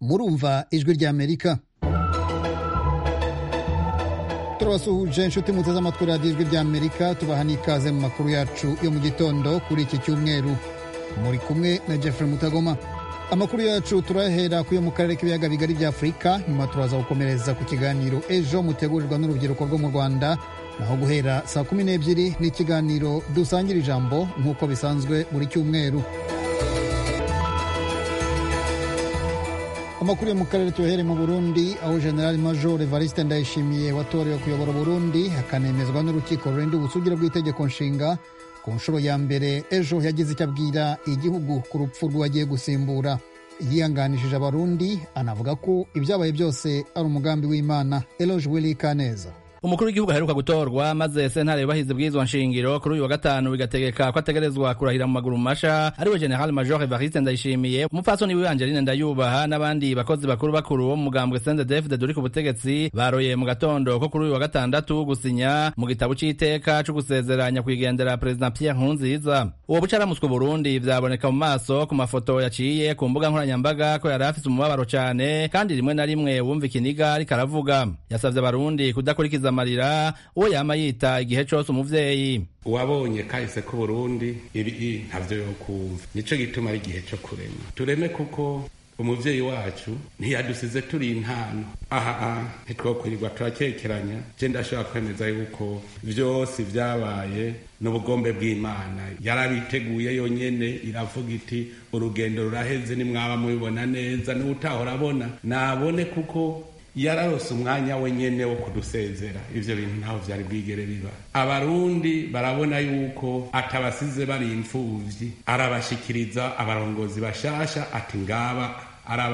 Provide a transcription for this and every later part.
murumva ijwi ry'amerika turabasuhuje inshuti muteze amatwi radiyo ijwi ry'amerika tubaha n'ikaze mu makuru yacu yo mu gitondo kuri iki cyumweru muri kumwe na jeffrey mutagoma amakuru yacu turahera ku yo mu karere k'ibiyaga bigari bya afurika nyuma turaza gukomereza ku kiganiro ejo mutegurirwa n'urubyiruko rwo mu rwanda naho guhera saa kumi n'ebyiri n'ikiganiro dusangira ijambo nk'uko bisanzwe buri cyumweru amakuru yo mu karere tuyohere mu burundi aho generali major evariste ndayishimiye watorewe kuyobora uburundi akanemezwa n'urukiko rurinda ubusugire bw'itegeko nshinga ku nshuro ya mbere ejo yagize icyo abwira igihugu ku rupfu rw'uwagiye gusimbura yihanganishije abarundi anavuga ko ibyabaye byose ari umugambi w'imana eloge willy kaneza umukuru w'igihugu aheruka gutorwa maze sentare yubahiza bw'izwa nshingiro kuri uyu wa gatanu bigategeka ko ategerezwa kurahira mu maguru masha ariwe general major evariste ndayishimiye umupfasoni wiwe angeline ndayubaha n'abandi bakozi bakuru bakuru bo mu mugambwe sendedefide duri ku butegetsi baroye mu gatondo ko kuri uyu wa gatandatu gusinya mu gitabo c'iteka co gusezeranya kwigendera perezida pierre nkurunziza uwo bucaramuswe burundi vyaboneka mu maso ku mafoto yaciye ku mbuga nkoranyambaga ko yari afise umubabaro cane kandi rimwe na rimwe wumva ikiniga ariko aravuga yasavye abarundi kudakurikiza amarira uwo yama yita igihe cyose umuvyeyi uwabonye kahise ko burundi ibi ntavyo yokumva nico gituma ari igihe cyo kurema tureme kuko umuvyeyi wacu ntiyadusize turi intano aha ntitwokwirirwa turakekeranya je ndashobora kwemeza yuko vyose vyabaye n'ubugombe bw'imana yarabiteguye yonyene iravuga iti urugendo ruraheze nimwaba mubibona neza n'utahora abona nabone kuko yararose umwanya wenyene wo kudusezera ivyo bintu ntaho vyari bwigere biba abarundi barabona yuko atabasize bari imfuvyi arabashikiriza abarongozi bashasha ati ngaba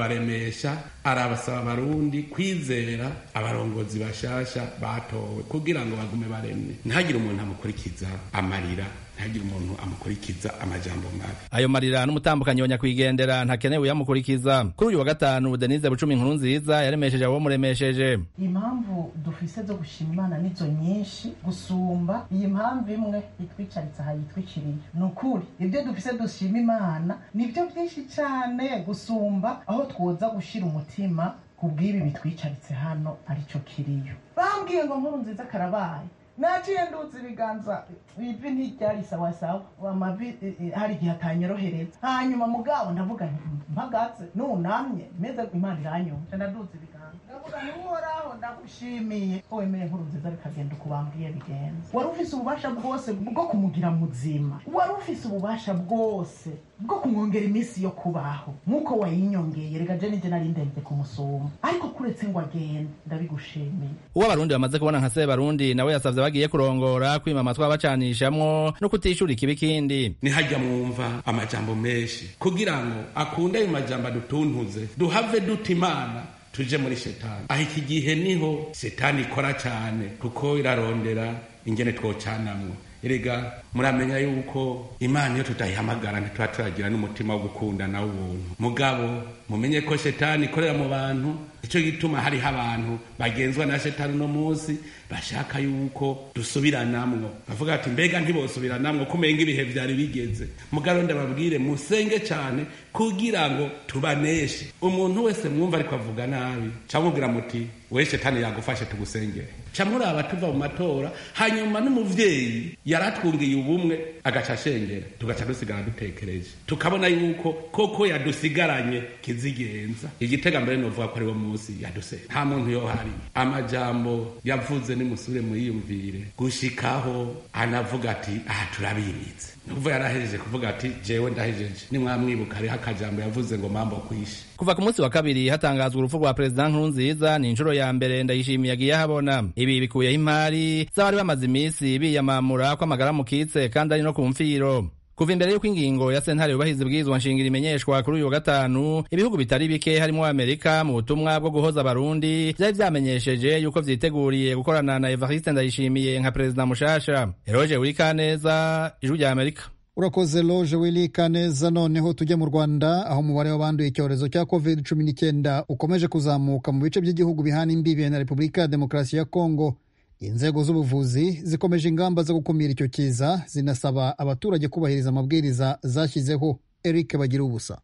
arabaremesha arabasaba abarundi kwizera abarongozi bashasha batowe kugira ngo bagume baremye ntihagire umuntu amukurikiza amarira ntihagire umuntu amukurikiza amajambo mabi ayo marira n'umutambukanyi wa nyakwigendera ntakenewe uyamukurikiza kuri uyu wa gatanu denise bucumi inkuru nziza yaremesheje abo muremesheje impamvu dufise zo gushima imana nizo nyinshi gusumba iyi mpamvu imwe itwicaritse aha yitwikiriye ni ukuri ibyo dufise dushima imana nibyo byinshi cyane gusumba aho twoza gushira umutima ku bw'ibi bitwicaritse hano aricyo kiriyo bambwiye ngo nkuru nziza karabaye naciye ndutse ibiganza ivi ntiryari sawasawa amavi hari igihe atanyorohereza hanyuma mugabo ndavuga mpagatse nunamye meze imana iranyumva ndadutse ibiganza ndavuga ntiuhoraho ndagushimiye wemeye nkuru nziza bikagenda uko bambwiye bigenza wari ufise ububasha bwose bwo kumugira muzima wari ufise ububasha bwose bwo kumwongera iminsi yo kubaho nk'uko wayinyongeye reka je nije nari ndende kumusoma ariko kuretse ngo agende ndabigushimiye uwo abarundi bamaze kubona nka sebarundi nawe yasavye bagiye kurongora kwima amatwi bacanishamwo no kutishura ikibi kindi nihajya mwumva amajambo menshi kugira ngo akunde ayo majambo adutuntuze duhave duta imana tuje muri shetani aho iki gihe niho shetani ikora cyane kuko irarondera ingene twocanamwo erega muramenya yuko imana iyo tutayihamagara ntituba turagira n'umutima wo gukundana w'ubuntu mugabo mumenye ko shetani ikorera mu bantu icyo gituma hariho abantu bagenzwa na shetani uno munsi bashaka yuko dusubiranamwo bavuga ati mbega ntibosubiranamwo kumenga ibihe byari bigeze mugabo ndababwire musenge cyane kugira ngo tubaneshe umuntu wese mwumva ariko avuga nabi cyamubwira muti we shetani yagufashe tugusengere camuraba tuva mu matora hanyuma n'umuvyeyi yaratwungiye ubumwe agaca ashengera tugaca dusigara dutekereje tukabona yuko koko yadusigaranye kizigenza igitega mbere novuga ko ari wo munsi yaduse nta muntu yohari amajambo yavuze nimusubire muyiyumvire gushikaho anavuga ati aha turabimitse nukuva yarahejeje kuvuga ati jewe ndahejeje nimwamwibuka hariho akajambo yavuze ngo mambo kwishe kuva ku munsi wa kabiri hatangazwa urupfu rwa perezida nkurunziza ni inshuro ya mbere ndayishimiye agiye ahabona ibi bikuyeho imari z'abari bamaze iminsi biyamamura ko amagara mukitse kandi ari no ku mfiro kuva imbere y'uko ingingo ya sentare yubahiriza ibwirizwa nshingiro imenyeshwa kuri uyu wa gatanu ibihugu bitari bike harimo amerika mu butumwa bwo guhoza abarundi byari byamenyesheje yuko vyiteguriye gukorana na evariste ndayishimiye nka perezida mushasha eroge wirikaneza ijwi rya amerika urakoze loje wili kaneza noneho tujye mu rwanda aho umubare w'abanduye icyorezo cya covid cumi n'icyenda ukomeje kuzamuka mu bice by'igihugu bihana imbibi na repubulika ya demokarasi ya kongo inzego z'ubuvuzi zikomeje ingamba zo gukumira icyo kiza zinasaba abaturage kubahiriza amabwiriza zashyizeho eric bagira ubusa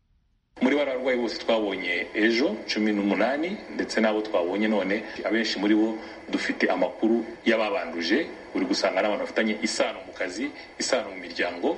muri bararwayi bose twabonye ejo cumi n'umunani ndetse n'abo twabonye none abenshi muri bo dufite amakuru y'ababanduje uri gusanga n'abantu bafitanye isano mu kazi isano mu miryango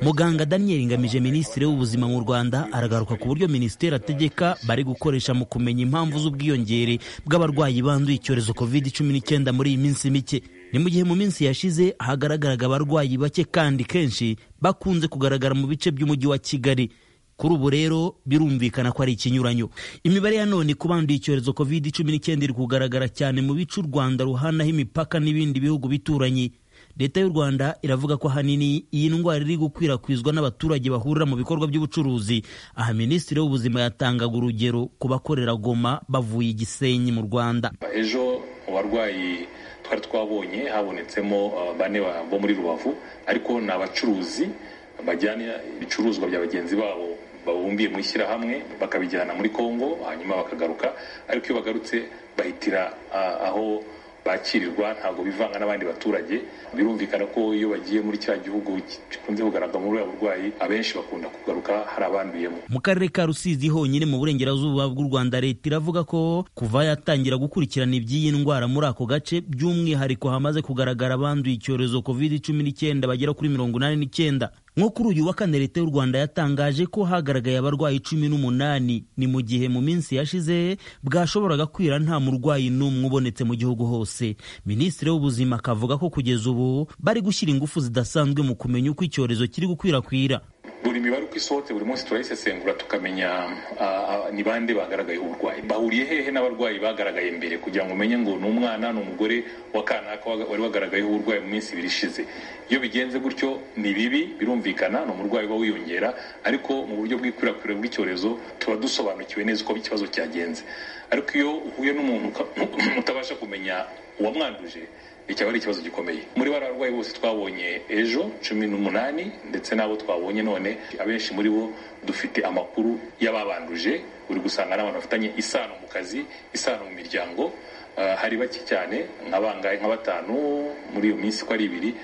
muganga daniel ngamije minisitiri w'ubuzima mu rwanda aragaruka ku buryo minisiteri ategeka bari gukoresha mu kumenya impamvu z'ubwiyongere bw'abarwayi banduye icyorezo covid cumi n'icyenda muri iyi minsi mike ni mu gihe mu minsi yashize hagaragaraga abarwayi bake kandi kenshi bakunze kugaragara mu bice by'umujyi wa kigali kuri ubu rero birumvikana ko ari ikinyuranyo imibare ya none ku banduye icyorezo covid cumi n'icyenda iri kugaragara cyane mu bice u rwanda ruhanaho imipaka n'ibindi bihugu bituranyi leta y'u rwanda iravuga ko ahanini iyi ndwara iri gukwirakwizwa n'abaturage bahurira mu bikorwa by'ubucuruzi aha minisitiri w'ubuzima yatangaga urugero ku bakorera goma bavuye igisenyi mu rwanda ejo mu barwayi twari twabonye habonetsemo uh, bane ba- bo muri rubavu ariko ni abacuruzi bajyana ibicuruzwa bya bagenzi babo babumbiye mu ishyirahamwe bakabijyana muri kongo hanyuma bakagaruka ariko iyo bagarutse bahitira uh, aho bakirirwa ntabwo bivanga n'abandi baturage birumvikana ko iyo bagiye muri cya gihugu gikunze kugaragara muri buriya burwayi abenshi bakunda kugaruka hari abanduyemo mu karere ka rusizi honyine mu burengerazuba bw'u rwanda leta iravuga ko kuva yatangira gukurikirana iby'iyi ndwara muri ako gace by'umwihariko hamaze kugaragara abanduye icyorezo covid cumi n'icyenda bagera kuri mirongo inani n'icyenda nko kuri uyu wa kane leta y'u rwanda yatangaje ko hagaragaye abarwayi cumi n'umunani ni mu gihe mu minsi yashize bwashoboraga kwira nta murwayi n'umwe ubonetse mu gihugu hose minisitiri w'ubuzima akavuga ko kugeza ubu bari gushyira ingufu zidasanzwe mu kumenya uko icyorezo kiri gukwirakwira buri mibare uko isohotse buri munsi turayisesengura tukamenya ah, ah, ni bande bagaragaye uburwayi bahuriye hehe n'abarwayi bagaragaye mbere kugira ngo umenye ngo ni umwana ni umugore wa kanaka waga- wari wagaragayeho uburwayi mu minsi ibiri ishize iyo bigenze gutyo ni bibi birumvikana ni umurwayi uba wiyongera ariko mu buryo bw'ikwirakwira bw'icyorezo tuba dusobanukiwe neza uko ikibazo cyagenze ariko iyo uhuye n'umuntu uka- utabasha kumenya uwamwanduje icyaba ari ikibazo gikomeye muri bariya barwayi bose twabonye ejo cumi n'umunani ndetse n'abo twabonye none abenshi muri bo dufite amakuru y'ababanduje uri gusanga n'abantu bafitanye isano mu kazi isano mu miryango Ah, hari bake cyane nka bangahe nka batanu muri iyo minsi uko ari ibiri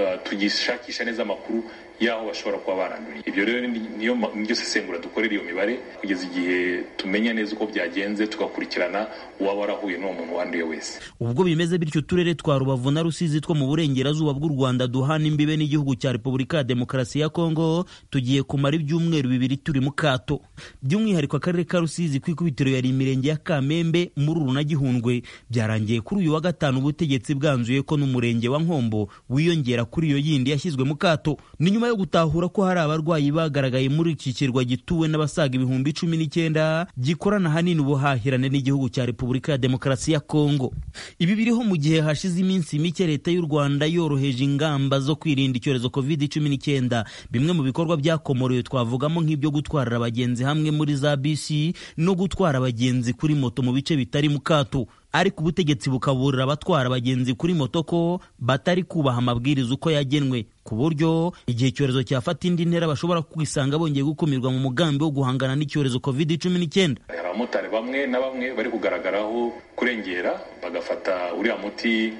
ah, tugishakisha neza amakuru y'aho bashobora kuba baranduriye ibyo rero ni- niyo ma- niryo sesengura dukorera iyo mibare kugeza igihe tumenya neza uko byagenze tugakurikirana uwaba warahuye n'uwo muntu wanduye wese ubwo bimeze bityo uturere twa rubavu na rusizi two mu burengerazuba bw'u rwanda duhana imbibe n'igihugu cya repubulika ya demokarasi ya kongo tugiye kumara ibyumweru bibiri turi mu kato by'umwihariko akarere ka rusizi ku ikubitiro yari imirenge ya kamembe mururu na gihundwe byarangiye kuri uyu wa gatanu ubutegetsi bwanzuye ko n'umurenge wa nkombo wiyongera kuri iyo yindi yashyizwe mu kato ni nyuma yo gutahura ko hari abarwayi bagaragaye muri iki kirwa gituwe n'abasaga ibihumbi cumi n'icyenda gikorana ahanini ubuhahirane n'igihugu cya repubulika ya demokarasi ya kongo ibi biriho mu gihe hashize iminsi mike leta y'u rwanda yoroheje ingamba zo kwirinda icyorezo covid cumi n'icyenda bimwe mu bikorwa byakomorewe twavugamo nk'ibyo gutwarira abagenzi hamwe muri za bisi no gutwara abagenzi kuri moto mu bice bitari mu kato ariko ubutegetsi bukaburira abatwara abagenzi kuri moto ko batari kubaha amabwiriza uko yagenwe ku buryo igihe icyorezo cyafata indi ntera bashobora kwisanga bongeye gukumirwa mu mugambi wo guhangana n'icyorezo covid cumi n'icyenda hari abamotari bamwe na bamwe bari kugaragaraho kurengera bagafata uriya muti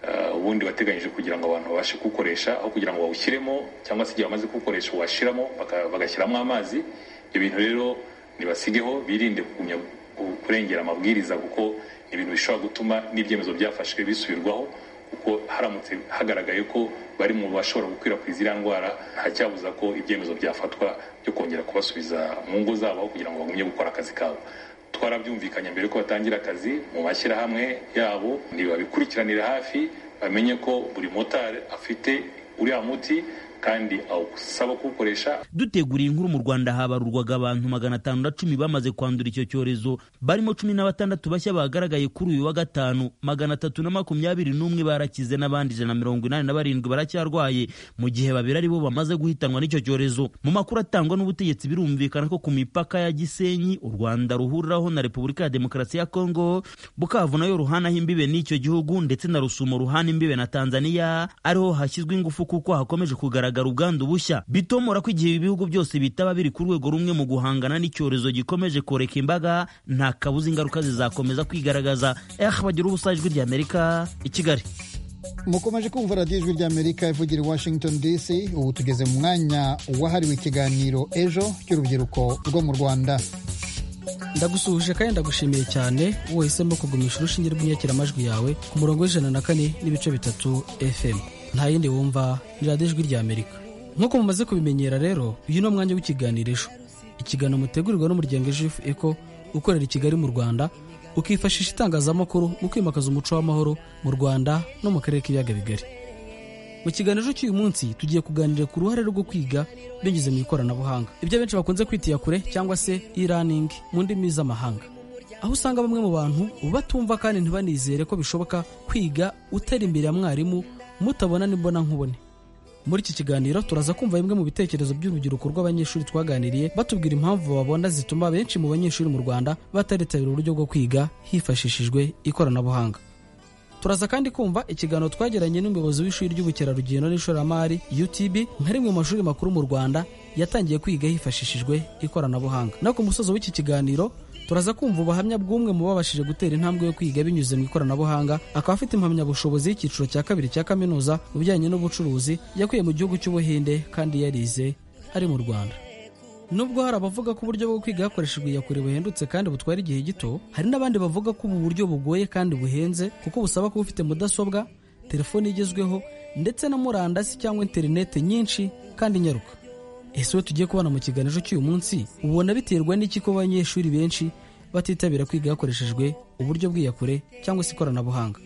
eh, ubundi wateganyije kugira ngo abantu babashe kuwukoresha aho kugira ngo bawushyiremo cyangwa se igihe bamaze kuwukoresha washyiramo baka- bagashyiramo amazi ibyo bintu rero nibasigeho birinde kugumya ku- kurengera amabwiriza kuko ni ibintu bishobora gutuma n'ibyemezo byafashwe bisubirwaho kuko haramutse hagaragaye ko bari mu bashobora gukwirakwiza iriya ndwara nta cyabuza ko ibyemezo byafatwa byo kongera kubasubiza mu ngo zabo aho kugira ngo bagumye gukora akazi kabo twarabyumvikanye mbere ko batangira akazi mu mashyirahamwe yabo ntibabikurikiranira hafi bamenye ko buri motari afite uriya muti kandi awusaba kuwukoresha dutegura iyi nkuru mu rwanda habarurwaga abantu magana atanu na cumi bamaze kwandura icyo cyorezo barimo cumi na batandatu bashya bagaragaye kuri uyu wa gatanu magana atatu na makumyabiri n'umwe barakize n'abandi ijana na mirongo inani na barindwi baracyarwaye mu gihe babiri ari bo bamaze guhitanwa n'icyo cyorezo mu makuru atangwa n'ubutegetsi birumvikana ko ku mipaka ya gisenyi u rwanda ruhuriraho na repubulika ya demokarasi ya kongo bukavu nayo ruhanaho imbibe n'icyo gihugu ndetse na rusumo ruhana imbibe na tanzaniya ariho hashyizwe ingufu kuko hakomeje kugaragara ubwandu bushya bitomora ko igihe ibihugu byose bitaba biri ku rwego rumwe mu guhangana n'icyorezo gikomeje koreka imbaga nta kabuza ingaruka zizakomeza kwigaragaza eh bagira ubusa ijwi ry'amerika i kigali mukomeje kumva radiyo ijwi ry'amerika ivugira i washington dc ubu tugeze mu mwanya wahariwe ikiganiro ejo cy'urubyiruko rwo mu rwanda ndagusuhuje kandi ndagushimiye cyane wahisemo kugumisha urushinge rw'inyakiramajwi yawe ku murongo w'ijana na kane n'ibice bitatu fm nta yindi wumva ni radiyo ijwi ry'amerika nk'uko mumaze kubimenyera rero uyu ni umwanya w'ikiganiro ejo ikiganiro mutegurirwa n'umuryango ejofu eko ukorera i kigali mu rwanda ukifashisha itangazamakuru mu kwimakaza umuco w'amahoro mu rwanda no mu karere k'ibiyaga bigari mu kiganiro cy'uyu munsi tugiye kuganira ku ruhare rwo kwiga binyuze mu ikoranabuhanga ibyo benshi bakunze kwitira kure cyangwa se e-learning mu ndimi z'amahanga aho usanga bamwe mu bantu batumva kandi ntibanizere ko bishoboka kwiga utari imbere ya mwarimu mutabona n'imbona nkubone muri iki kiganiro turaza kumva bimwe mu bitekerezo by'urubyiruko rw'abanyeshuri twaganiriye batubwira impamvu babona zituma benshi mu banyeshuri mu rwanda bataritabira uburyo bwo kwiga hifashishijwe ikoranabuhanga turaza kandi kumva ikiganiro twagiranye n'umuyobozi w'ishuri ry'ubukerarugendo n'ishoramari utb nka rimwe mu mashuri makuru mu rwanda yatangiye kwiga hifashishijwe ikoranabuhanga no ku musozo w'iki kiganiro turaza kumva ubuhamya bw'umwe mu babashije gutera intambwe yo kwiga binyuze mu ikoranabuhanga akaba afite impamyabushobozi y'icyiciro cya kabiri cya kaminuza mu bijyanye n'ubucuruzi yakuye mu gihugu cy'ubuhinde kandi yarize ari mu rwanda nubwo hari abavuga ko uburyo bwo kwiga hakoreshejwe iyakure buhendutse kandi butwara igihe gito hari n'abandi bavuga ko ubu buryo bugoye kandi buhenze kuko busaba kuba ufite mudasobwa telefone igezweho ndetse na murandasi cyangwa interineti nyinshi kandi nyaruka ese we tugiye kubona mu kiganiro cy'uyu munsi ubona biterwa n'iki ko abanyeshuri benshi batitabira kwiga hakoreshejwe uburyo bw'iyakure cyangwa se ikoranabuhanga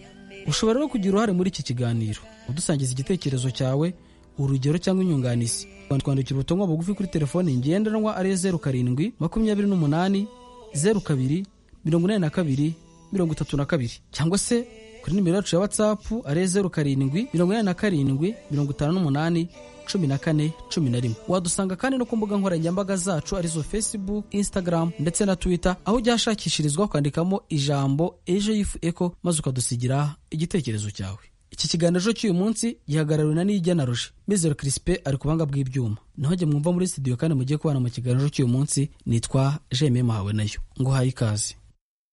ushobora rero kugira uruhare muri iki kiganiro udusangiza igitekerezo cyawe urugero cyangwa inyunganizi twandikira ubutumwa bugufi kuri telefoni ngendanwa ariyo zeru karindwi makumyabiri n'umunani zeru kabiri mirongo inani na kabiri mirongo itatu na kabiri cyangwa se kuri nimero yacu ya watsapu ariyo zeru karindwi mirongo inani na karindwi mirongo itanu n'umunani cumi na kane cumi na rimwe wadusanga kandi no ku mbuga nkoranyambaga zacu arizo facebook instagram ndetse na twitter aho ujya hashakishirizwa ukandikamo ijambo ejo yifu eko maze ukadusigira igitekerezo cyawe iki kiganiro cy'uyu munsi gihagarariwe na nijya na roje mizero kirisipe ari ku buhanga bw'ibyuma naho jye mwumva muri studio kandi mugiye kubana mu kiganiro cy'uyu munsi nitwa jeme mahawe nayo nguhaye ikaze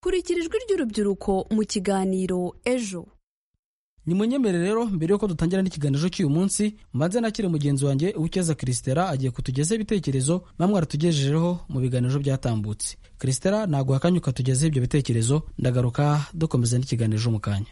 kurikira ijwi ry'urubyiruko mu kiganiro ejo nimunyemere rero mbere y'uko dutangira n'ikiganiro cy'uyu munsi mbanze nakire mugenzi wanjye uwukeza kirisitera agiye kutugezaho ibitekerezo namwe aratugejejeho mu biganiro byatambutse kirisitera naguha akanya ukatugezaho ibyo bitekerezo ndagaruka dukomeza n'ikiganiro mu kanya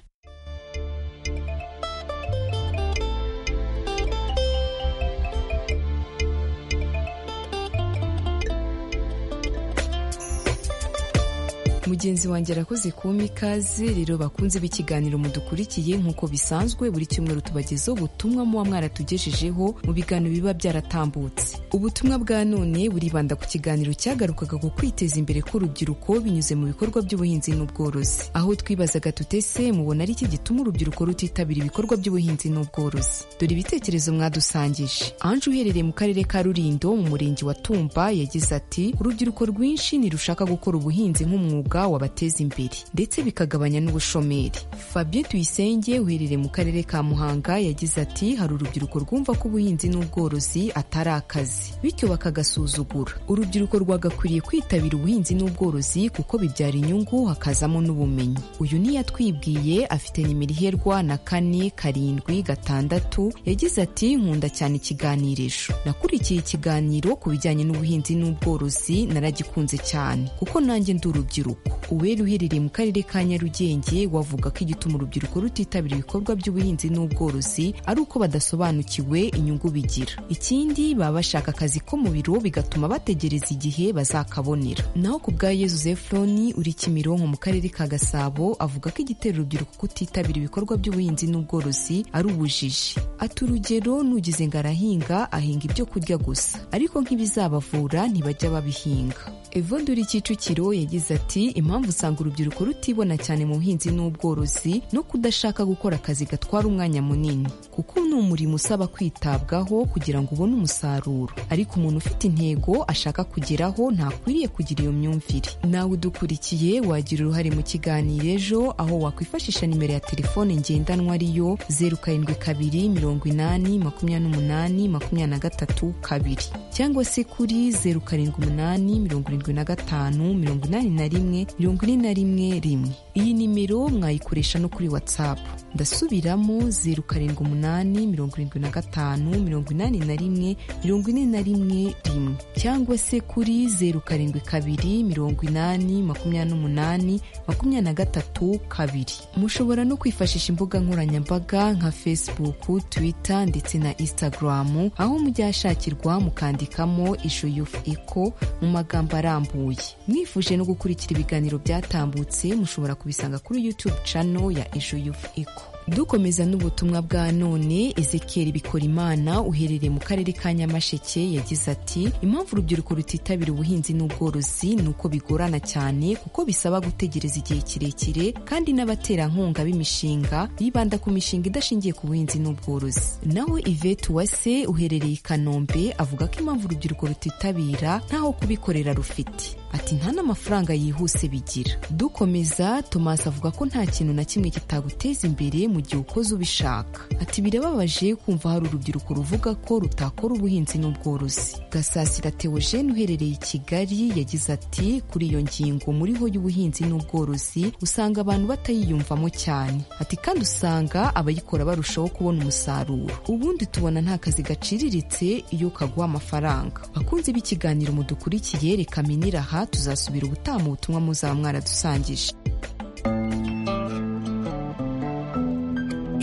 mugenzi wanjye arakoze kumpa ikaze rero bakunze b'ikiganiro mudukurikiye nk'uko bisanzwe buri cyumweru tubagezaho ubutumwa muba mwaratugejejeho mu biganiro biba byaratambutse ubutumwa bwa none buribanda ku kiganiro cyagarukaga ku kwiteza imbere k'urubyiruko binyuze mu bikorwa by'ubuhinzi n'ubworozi aho twibazaga tutese mubona ari iki gituma urubyiruko rutitabira ibikorwa by'ubuhinzi n'ubworozi dore ibitekerezo mwadusangije anje uherereye mu karere ka rurindo mu murenge wa tumba yagize ati urubyiruko rwinshi ntirushaka gukora ubuhinzi nk'umwuga wabateza imbere ndetse bikagabanya n'ubushomeri fabien tuyisenge uherereye mu karere ka muhanga yagize ati hari urubyiruko rwumva ko ubuhinzi n'ubworozi atari akazi bityo bakagasuzugura urubyiruko rwagakwiriye kwitabira ubuhinzi n'ubworozi kuko bibyara inyungu hakazamo n'ubumenyi uyu niyo atwibwiye afite nimero iherwa na kane karindwi gatandatu yagize ati nkunda cyane ikiganirisho nakurikiye ikiganiro ku bijyanye n'ubuhinzi n'ubworozi naragikunze cyane kuko nanjye ndi urubyiruko uwera uherereye mu karere ka nyarugenge wavuga ko igituma urubyiruko rutitabira ibikorwa by'ubuhinzi n'ubworozi ari uko badasobanukiwe inyungu bigira ikindi baba bashaka akazi ko mu biro bigatuma bategereza igihe bazakabonera naho ku bwa yezu zefuroni uri kimironko mu karere ka gasabo avuga ko igitera urubyiruko kutitabira ibikorwa by'ubuhinzi n'ubworozi ari ubujiji ati urugero nugize ngo arahinga ahinga ibyo kurya gusa ariko nk'ibizabavura ntibajya babihinga evode uri kicukiro yagize ati impamvu usanga urubyiruko rutibona cyane mu buhinzi n'ubworozi no kudashaka gukora akazi gatwara umwanya munini kuko ni umurimo usaba kwitabwaho kugira ngo ubone umusaruro ariko umuntu ufite intego ashaka kugeraho ntakwiriye kugira iyo myumvire nawe udukurikiye wagira uruhare mu kiganiro ejo aho wakwifashisha nimero ya telefone ngendanwa ariyo zeru karindwi kabiri mirongo inani makumyabiri n'umunani makumyabiri na gatatu kabiri cyangwa se kuri zeru karindwi umunani mirongo irindwi na gatanu mirongo inani na rimwe mirongo ine na rimwe rimwe iyi nimero mwayikoresha no kuri whatsapp ndasubiramo zeru karindwi umunani mirongo irindwi na gatanu mirongo inani na rimwe mirongo ine na rimwe rimwe cyangwa se kuri zeru karindwi kabiri mirongo inani makumyabiri n'umunani makumyabiri na gatatu kabiri mushobora no kwifashisha imbuga nkoranyambaga nka facebook twitter ndetse na instagram aho mujya hashakirwa mukandikamo ishu yufu iko mu magambo arambuye mwifuje no gukurikira ibiganiro byatambutse mushobora kubisanga kuri youtube channel ya ishu yufu iko dukomeza n'ubutumwa bwa none ezekeri bikorimana uherereye mu karere ka nyamasheke yagize ati impamvu urubyiruko rutitabira ubuhinzi n'ubworozi ni uko bigorana cyane kuko bisaba gutegereza igihe kirekire kandi n'abaterankunga b'imishinga bibanda ku mishinga idashingiye ku buhinzi n'ubworozi naho ivete uwase uherereye i kanombe avuga ko impamvu urubyiruko rutitabira ntaho kubikorera rufite ati nta n'amafaranga yihuse bigira dukomeza tomasi avuga ko nta kintu na kimwe kitaguteza imbere mu gihe ukoze ubishaka ati birababaje kumva hari urubyiruko ruvuga ko rutakora ubuhinzi n'ubworozi gasasira teogene uherereye i kigali yagize ati kuri iyo ngingo muriho y'ubuhinzi n'ubworozi usanga abantu batayiyumvamo cyane ati kandi usanga abayikora barushaho kubona umusaruro ubundi tubona nta kazi gaciriritse iyo kaguha amafaranga bakunze b'ikiganiro mudukurikiye reka minira aha tuzasubira ubutaha mu butumwa muzaba mwaradusangije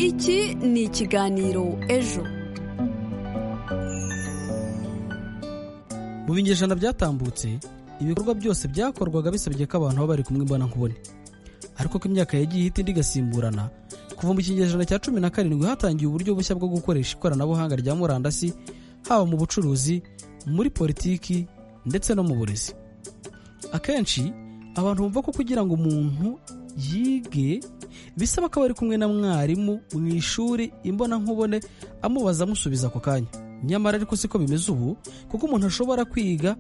iki ni ikiganiro ejo mu binyejana byatambutse ibikorwa byose byakorwaga bisabye ko abantu baba bari kumwe mbona nkubone ariko ko imyaka yagiye ihita indi igasimburana kuva mu kinyejana cya cumi na karindwi hatangiye uburyo bushya bwo gukoresha ikoranabuhanga rya murandasi haba mu bucuruzi muri politiki ndetse no mu burezi akenshi abantu bumva ko kugira ngo umuntu yige bisaba ko aba ari kumwe na mwarimu mu ishuri imbonankubone amubaza amusubiza ako kanya nyamara ariko siko bimeze ubu kuko umuntu ashobora kwiga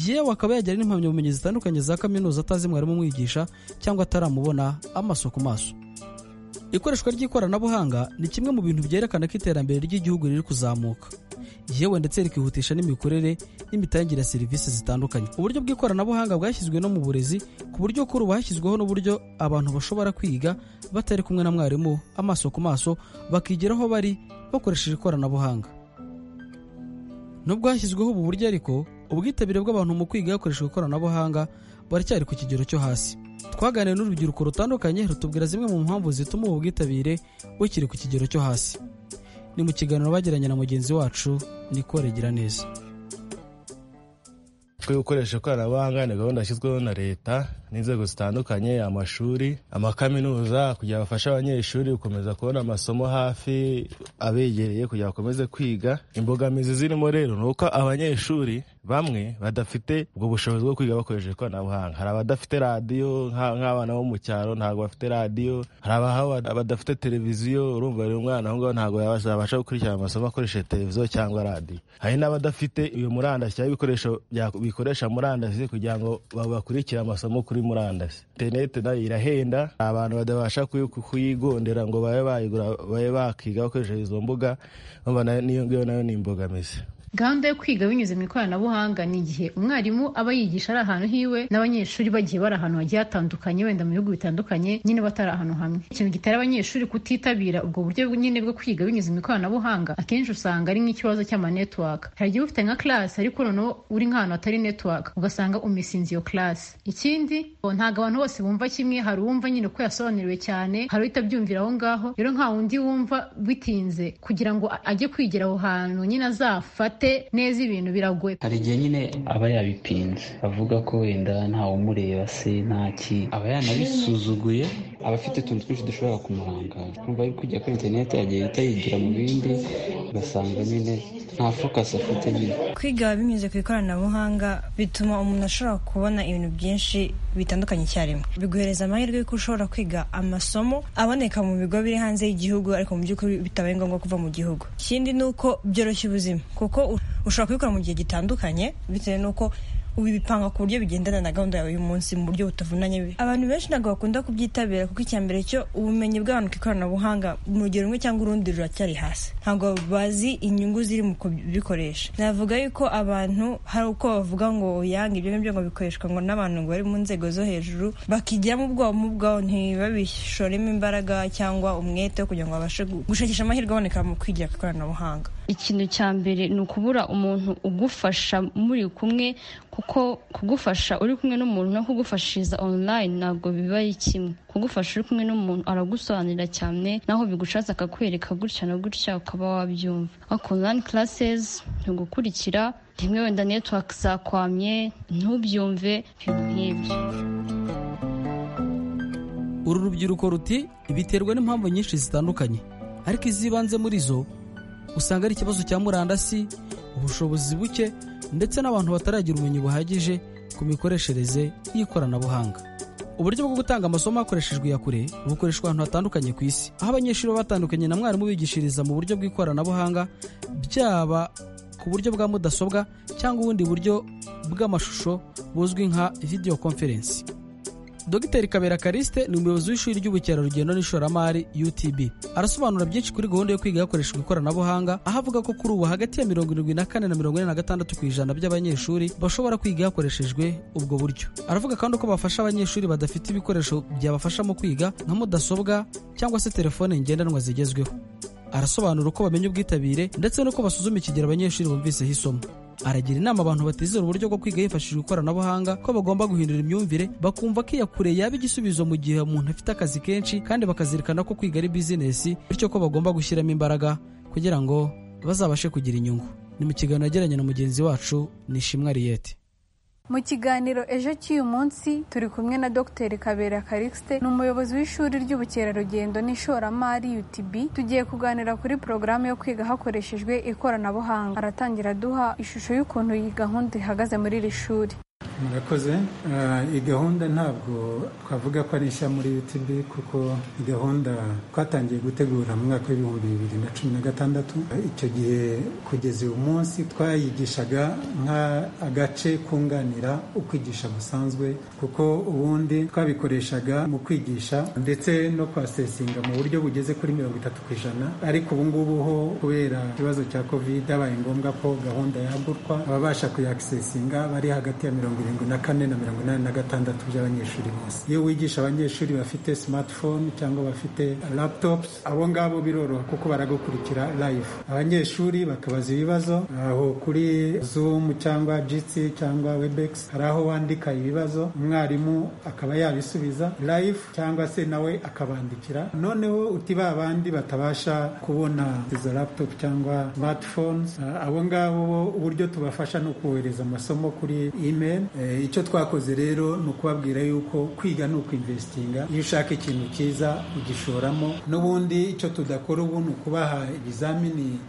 yewe akaba yagira n'impamyabumenyi zitandukanye za kaminuza atazi mwarimu umwigisha cyangwa ataramubona amaso ku maso ikoreshwa ry'ikoranabuhanga ni kimwe mu bintu byerekana ko iterambere ry'igihugu riri kuzamuka yewe ndetse rikihutisha n'imikorere n'imitangire ya serivisi zitandukanye uburyo bw'ikoranabuhanga bwashyizwe no mu burezi ku buryo kuri ubu hashyizweho n'uburyo abantu bashobora kwiga batari kumwe na mwarimu amaso ku maso bakigira aho bari bakoresheje ikoranabuhanga nubwo hashyizweho ubu buryo ariko ubwitabire bw'abantu mu kwiga hakoreshejwe ikoranabuhanga baracyari ku kigero cyo hasi twaganiriye n'urubyiruko rutandukanye rutubwira zimwe mu mpamvu zituma ubu bwitabire bukiri ku kigero cyo hasi ni mu kiganiro bagiranye na mugenzi wacu nikoregera neza twe gukoresha ikoranabuhanga ni gahunda yashyizweho na leta n'inzego zitandukanye amashuri amakaminuza kugira ngo bafashe abanyeshuri gukomeza kubona amasomo hafi abegereye kugira ngo bakomeze kwiga imbogamizi zirimo rero ni uko abanyeshuri bamwe badafite ubwo bushobozi bwo kwiga bakoresheje ikoranabuhanga hari abadafite radiyo nk'abana bo mu cyaro ntabwo bafite radiyo hari abadafite televiziyo urumva rero umwana aho ngaho ntabwo yazabasha gukurikirana amasomo akoresheje televiziyo cyangwa radiyo hari n'abadafite iyo murandasi cyangwa ibikoresho bikoresha murandasi kugira ngo bakurikire amasomo kuri murandasi interineti nayo irahenda abantu badabasha kuyigondera ngo babe bayigura babe bakiga bakoresheje izo mbuga niyo ngiyo nayo ni imbogamizi gahunda yo kwiga binyuze mu ikoranabuhanga ni igihe umwarimu aba yigisha ari ahantu hiwe n'abanyeshuri bagiye bari ahantu hagiye hatandukanye wenda mu bihugu bitandukanye nyine batari ahantu hamwe ikintu gitera abanyeshuri kutitabira ubwo buryo nyine bwo kwiga binyuze mu ikoranabuhanga akenshi usanga ari nk'ikibazo cy'amanetiwaka hari igihe ufite nka class ariko noneho uri nk'ahantu hatari netiwaka ugasanga umisinze iyo class ikindi ntabwo abantu bose bumva kimwe hari uwumva nyine ko yasobanuriwe cyane hari utabyumvira aho ngaho rero nta wundi wumva bitinze kugira ngo ajye kwigira aho hantu nyine azafate neza ibintu biragoye hari igihe nyine aba yabipinze avuga ko wenda ntawumureba se ntaki aba yanabisuzuguye aba afite utuntu twinshi dushobora kumurangaza kumva ari kujya kuri interineti yagiye itayigira mu bindi ugasanga nyine nta fokasi afite nyine kwiga binyuze ku ikoranabuhanga bituma umuntu ashobora kubona ibintu byinshi bitandukanye icyarimwe biguhereza amahirwe y'uko ushobora kwiga amasomo aboneka mu bigo biri hanze y'igihugu ariko mu by'ukuri bitabaye ngombwa kuva mu gihugu ikindi ni uko byoroshya ubuzima kuko ushobora kubikora mu gihe gitandukanye bitewe n'uko ubipanga ku buryo bigendana na gahunda yawe y'uyu munsi mu buryo butavunanye abantu benshi ntabwo bakunda kubyitabira kuko icya mbere cyo ubumenyi bw'abantu ku ikoranabuhanga mu rugero rumwe cyangwa urundi ruracyari hasi ntabwo bazi inyungu ziri mu kubikoresha navuga yuko abantu hari uko bavuga ngo yange ibyo ngibyo ngo bikoreshwa ngo n'abantu ngo bari mu nzego zo hejuru bakijyamo ubwabo mu bwabo ntibabishoremo imbaraga cyangwa umwete kugira ngo babashe gushakisha amahirwe aboneka mu kwigira ku ikoranabuhanga ikintu cya mbere ni ukubura umuntu ugufasha muri kumwe kuko kugufasha uri kumwe n'umuntu no kugufashiriza online ntabwo biba ari kimwe kugufasha uri kumwe n'umuntu aragusobanurira cyane naho bigucaza akakwereka gutya na gutya ukaba wabyumva ariko online classes ntigukurikira rimwe wenda network zakwamye ntubyumve ibintu nk'ibyo uru rubyiruko ruti biterwa n'impamvu nyinshi zitandukanye ariko izibanze muri zo usanga ari ikibazo cya murandasi ubushobozi buke ndetse n'abantu bataragira ubumenyi buhagije ku mikoreshereze y'ikoranabuhanga uburyo bwo gutanga amasomo hakoreshejwe iya kure bukoreshwa ahantu hatandukanye ku isi aho abanyeshuri baba batandukanye na mwarimu bigishiriza mu buryo bw'ikoranabuhanga byaba ku buryo bwa mudasobwa cyangwa ubundi buryo bw'amashusho buzwi nka video conference dogiteri kabera kariste ni umuyobozi w'ishuri ry'ubukerarugendo n'ishoramari utb arasobanura byinshi kuri gahunda yo kwiga hakoreshejwe ikoranabuhanga aho avuga ko kuri ubu hagati ya mirongo irindwi na kane na mirongo ine na gatandatu ku ijana by'abanyeshuri bashobora kwiga hakoreshejwe ubwo buryo aravuga kandi ko bafasha abanyeshuri badafite ibikoresho byabafasha mu kwiga nka mudasobwa cyangwa se telefone ngendanwa zigezweho arasobanura uko bamenya ubwitabire ndetse n'uko basuzuma ikigero abanyeshuri bumviseho isomo aragira inama abantu batizera uburyo bwo kwiga hifashishijwe ikoranabuhanga ko bagomba guhindura imyumvire bakumva ko iya kure yaba igisubizo mu gihe umuntu afite akazi kenshi kandi bakazirikana ko kwiga ari bizinesi bityo ko bagomba gushyiramo imbaraga kugira ngo bazabashe kugira inyungu ni mu kiganiro yagiranye na mugenzi wacu ni ishimwe ariyete mu kiganiro ejo cy'uyu munsi turi kumwe na dr kabera karixite ni umuyobozi w'ishuri ry'ubukerarugendo n'ishoramari utb tugiye kuganira kuri porogaramu yo kwiga hakoreshejwe ikoranabuhanga aratangira duha ishusho y'ukuntu iyi gahunda ihagaze muri iri shuri murakoze iyi gahunda ntabwo twavuga ko ari nshya muri utb kuko iyi gahunda twatangiye gutegura mu mwaka w'ibihumbi bibiri na cumi na gatandatu icyo gihe kugeza uyu munsi twayigishaga nk'agace kunganira ukwigisha gusanzwe kuko ubundi twabikoreshaga mu kwigisha ndetse no kwasesinga mu buryo bugeze kuri mirongo itatu ku ijana ariko ubu ngubu ho kubera ikibazo cya covid habaye ngombwa ko gahunda yagurwa ababasha kuyakisesinga bari hagati ya mirongo irindwi na kane na mirongo inani na gatandatu by'abanyeshuri bose iyo wigisha abanyeshuri bafite smartphone cyangwa bafite laptops abo ngabo biroroha kuko baragukurikira live abanyeshuri bakabaza ibibazo aho kuri zoom cyangwa jitsi cyangwa webex hari aho wandika ibibazo umwarimu akaba yabisubiza live cyangwa se nawe akabandikira noneho uti ba bandi batabasha kubona izo laptop cyangwa smartphones abo ngabo uburyo tubafasha ni ukubohereza amasomo kuri email icyo twakoze rero ni ukubabwira yuko kwiga ni ukwinvesitinga iyo ushaka ikintu cyiza ugishoramo n'ubundi icyo tudakora ubu ni ukubaha ibizamini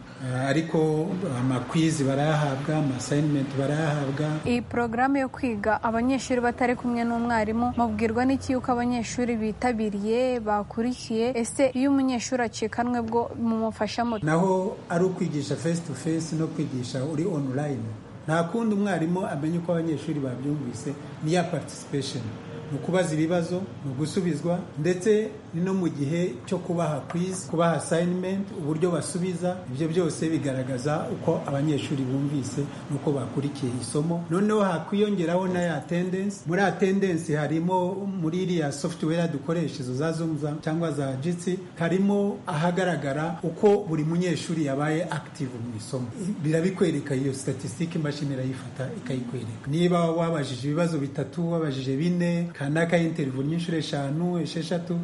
ariko amakwizi barayahabwa amasayinimenti barayahabwa iyi porogaramu yo kwiga abanyeshuri batari kumwe n'umwarimu mubwirwa n'iki yuko abanyeshuri bitabiriye bakurikiye ese iyo umunyeshuri acikanwe bwo mumufashamo naho ari ukwigisha face to face no kwigisha uri online nta kundi umwarimu amenya uko abanyeshuri babyumvise ni ya participation ni ukubaza ibibazo ni ugusubizwa ndetse ni no mu gihe cyo kubaha quiz kubaha assignment uburyo basubiza ibyo byose bigaragaza uko abanyeshuri bumvise n'uko bakurikiye isomo noneho hakwiyongeraho na ya attendance muri attendance harimo muri iriya software dukoresha izo za zoom cyangwa za jitsi harimo ahagaragara uko buri munyeshuri yabaye active mu isomo birabikwereka iyo statistic imashini irayifata ikayikwereka niba wabajije ibibazo bitatu wabajije bine kanaka y'interivu n'inshuro eshanu esheshatu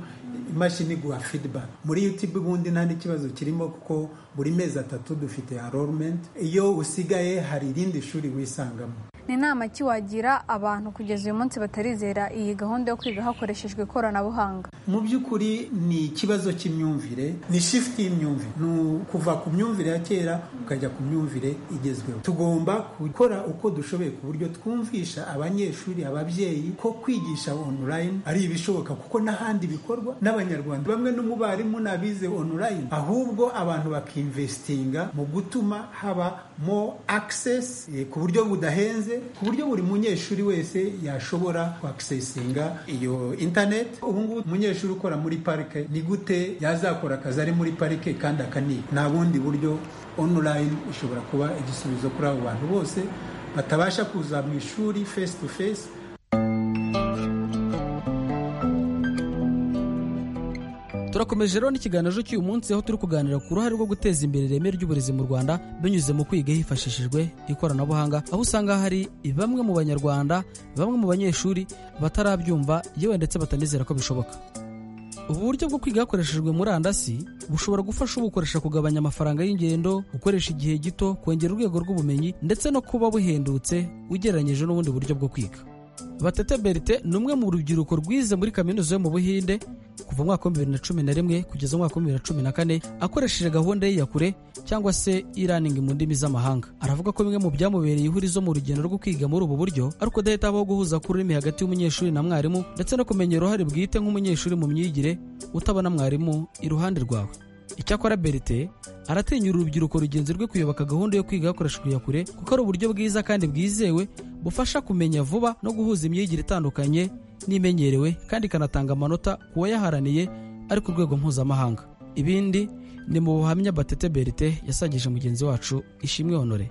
imashini iguha feedback muri youtube ubundi nta n'ikibazo kirimo kuko buri mezi atatu dufite enrollment iyo usigaye hari irindi shuri wisangamo ni inama ki wagira abantu kugeza uyu munsi batarizera iyi gahunda yo kwiga hakoreshejwe ikoranabuhanga mu by'ukuri ni ikibazo cy'imyumvire ni shifuti y'imyumvire ni ukuva ku myumvire ya kera ukajya ku myumvire igezweho tugomba gukora uko dushoboye ku buryo twumvisha abanyeshuri ababyeyi ko kwigisha online ari ibishoboka kuko n'ahandi bikorwa n'abanyarwanda bamwe n'umubarimu n'abize online ahubwo abantu bakimvesitinga mu gutuma haba mo access ku buryo budahenze ku buryo buri munyeshuri wese yashobora kwakisesinga iyo interineti ubu ngubu umunyeshuri ukora muri parike ni gute yazakora akazi ari muri parike kandi akaniga nta bundi buryo onurayini ishobora kuba igisubizo kuri abo bantu bose batabasha kuza mu ishuri fesi tu fesi turakomeje rero n'ikiganiro cy'uyu munsi aho turi kuganira ku ruhare rwo guteza imbere ireme ry'uburezi mu rwanda binyuze mu kwiga hifashishijwe ikoranabuhanga aho usanga hari bamwe mu banyarwanda bamwe mu banyeshuri batarabyumva yewe ndetse batanizera ko bishoboka ubu buryo bwo kwiga hakoreshejwe murandasi bushobora gufasha ubukoresha kugabanya amafaranga y'ingendo gukoresha igihe gito kongera urwego rw'ubumenyi ndetse no kuba buhendutse ugereranyije n'ubundi buryo bwo kwiga batete berite ni umwe mu rubyiruko rwize muri kaminuza yo mu buhinde kuva umwaka wa bibiri na cumi na rimwe kugeza umwaka wa bibiri na cumi na kane akoresheje gahunda ye ya kure cyangwa se e-learning mu ndimi z'amahanga aravuga ko bimwe mu byamubereye ihurizo mu rugendo rwo kwiga muri ubu buryo ariko udahita habaho guhuza kururimi hagati y'umunyeshuri na mwarimu ndetse no kumenya uruhare bwite nk'umunyeshuri mu myigire utabona mwarimu iruhande rwawe icyakora berite aratinyura urubyiruko rugenzi rwe kuyoboka gahunda yo kwiga hakoreshejwe iya kure kuko ari uburyo bwiza kandi bwizewe bufasha kumenya vuba no guhuza imyigire itandukanye n'imenyerewe kandi ikanatanga amanota ku wayaharaniye ari ku rwego mpuzamahanga ibindi ni mu buhamya batete berite yasangije mugenzi wacu ishimwe honore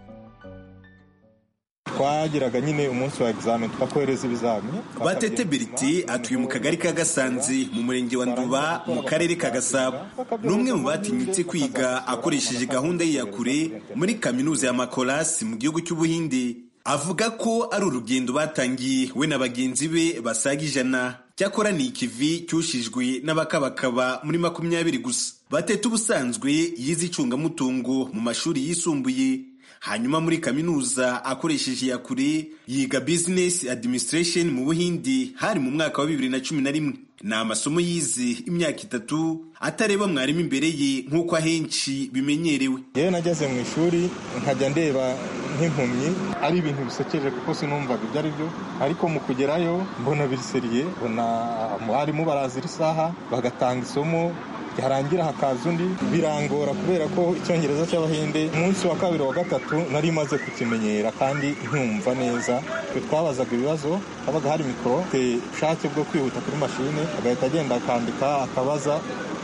twageraga nyine umunsi wa egizamini twakohereza ibizamini batete beriti atuye mu kagari ka gasanzi mu murenge wa nduba mu karere ka gasabo ni umwe mu batinyutse kwiga akoresheje gahunda ye ya kure muri kaminuza ya makorasi mu gihugu cy'ubuhinde avuga ko ari urugendo batangiye we na bagenzi be basaga ijana cyakora ni ikivi cyushijwe n'abakabakaba muri makumyabiri gusa batete ubusanzwe yize icungamutungo mu mashuri yisumbuye hanyuma muri kaminuza akoresheje iya kure yiga business administration mu buhindi hari mu mwaka wa bibiri na cumi na rimwe ni amasomo yize imyaka itatu atareba mwarimu imbere ye nk'uko ahenshi bimenyerewe yewe nageze mu ishuri nkajya ndeba nk'impumyi ari ibintu bisekeje kuko sinumvaga ibyo ari byo ariko mu kugerayo mbona biriseriye mbona abarimu barazira isaha bagatanga isomo harangira hakaza undi birangora kubera ko icyongereza cy'abahinde umunsi wa kabiri wa gatatu nari maze kukimenyera kandi nkumva neza twabazaga ibibazo habaga hari mikoro ubushake bwo kwihuta kuri mashine agahita agenda akandika akabaza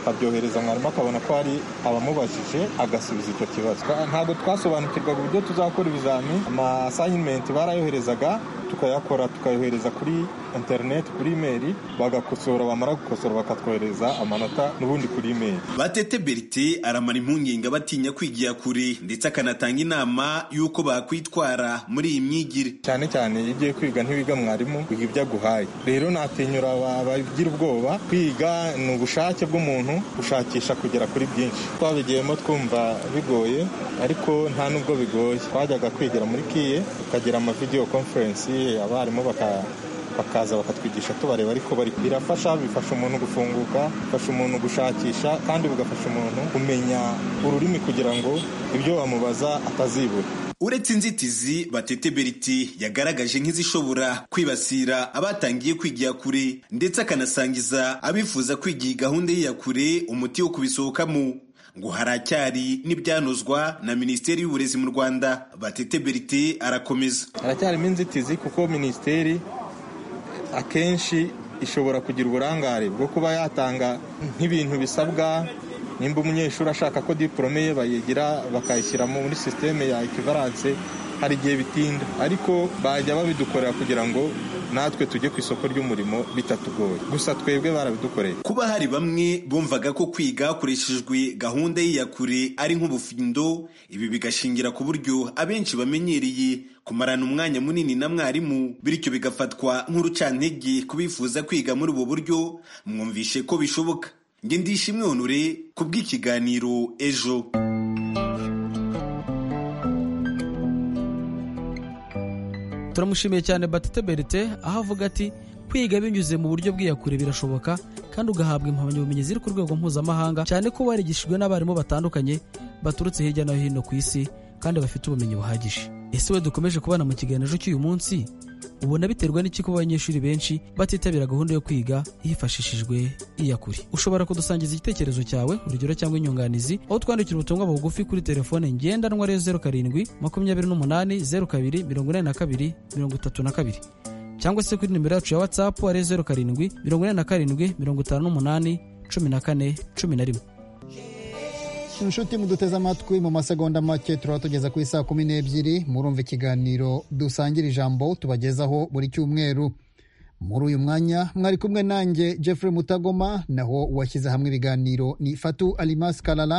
akabyohereza mwarimu akabona ko hari abamubajije agasubiza icyo kibazo ntabwo twasobanukirwaga uburyo tuzakora ibizami amasayinimenti barayoherezaga tukayakora tukayohereza kuri interineti kuri imeri bagakosora bamara gukosora bakatwohereza amanota n'ubundi kuri imeri batete berite aramara impungenge abatinya kwigira kure ndetse akanatanga inama y'uko bakwitwara muri iyi myigire cyane cyane iyo ugiye kwiga ntiwiga mwarimu wiga ibyo aguhaye rero natinyura abagira ubwoba kwiga ni ubushake bw'umuntu gushakisha kugera kuri byinshi twabigiyemo twumva bigoye ariko nta n'ubwo bigoye twajyaga kwigira muri kiye tukagira amavideyo konferensi abarimu baka bakaza bakatwigisha tubareba ariko bari birafasha bifasha umuntu gufunguka bifasha umuntu gushakisha kandi bigafasha umuntu kumenya ururimi kugira ngo ibyo bamubaza atazibura uretse inzitizi batete beriti yagaragaje nk'izishobora kwibasira abatangiye kwigira kure ndetse akanasangiza abifuza kwigira gahunda ye ya kure umuti wo kubisohokamo ngo haracyari n'ibyanozwa na minisiteri y'uburezi mu rwanda batete berite arakomeza haracyarimo inzitizi kuko minisiteri akenshi ishobora kugira uburangare bwo kuba yatanga nk'ibintu bisabwa nimba umunyeshuri ashaka ko diporome ye bayigira bakayishyira muri sisiteme ya ekivaranse hari igihe bitinda ariko bajya babidukorera kugira ngo natwe tujye ku isoko ry'umurimo bitatugoye gusa twebwe barabidukoreye kuba hari bamwe bumvaga ko kwiga hakoreshejwe gahunda ye ya kure ari nk'ubufindo ibi bigashingira ku buryo abenshi bamenyereye kumarana umwanya munini na mwarimu bityo bigafatwa nk'urucantege kubifuza kwiga muri ubu buryo mwumvishe ko bishoboka nge ndishimwe honore ku bw'ikiganiro ejo turamushimiye cyane batete berite aho avuga ati kwiga binyuze mu buryo bw'iyakure birashoboka kandi ugahabwa impamyabumenyi ziri ku rwego mpuzamahanga cyane ko warigishijwe n'abarimu batandukanye baturutse hirya no hino ku isi kandi bafite ubumenyi buhagije ese we dukomeje kubana mu kiganiro cy'uyu munsi ubona biterwa n'iki kuba abanyeshuri benshi batitabira gahunda yo kwiga hifashishijwe iyakure ushobora kudusangiza igitekerezo cyawe urugero cyangwa inyunganizi aho twandikira ubutumwa bugufi kuri telefone ngendanwa ariyo zeru karindwi makumyabiri n'umunani zeru kabiri mirongo inani na kabiri mirongo itatu na kabiri cyangwa se kuri nimero yacu ya watsapu ariyo zeru karindwi mirongo inani na karindwi mirongo itanu n'umunani cumi na kane cumi na rimwe inshuti muduteze amatwi mu masegonda make turaba tugeza ku isaa kumi n'ebyiri murumva ikiganiro dusangira ijambo tubagezaho buri cyumweru muri uyu mwanya mwari kumwe nanjye jeffrey mutagoma naho washyize hamwe ibiganiro ni fatu alimas karara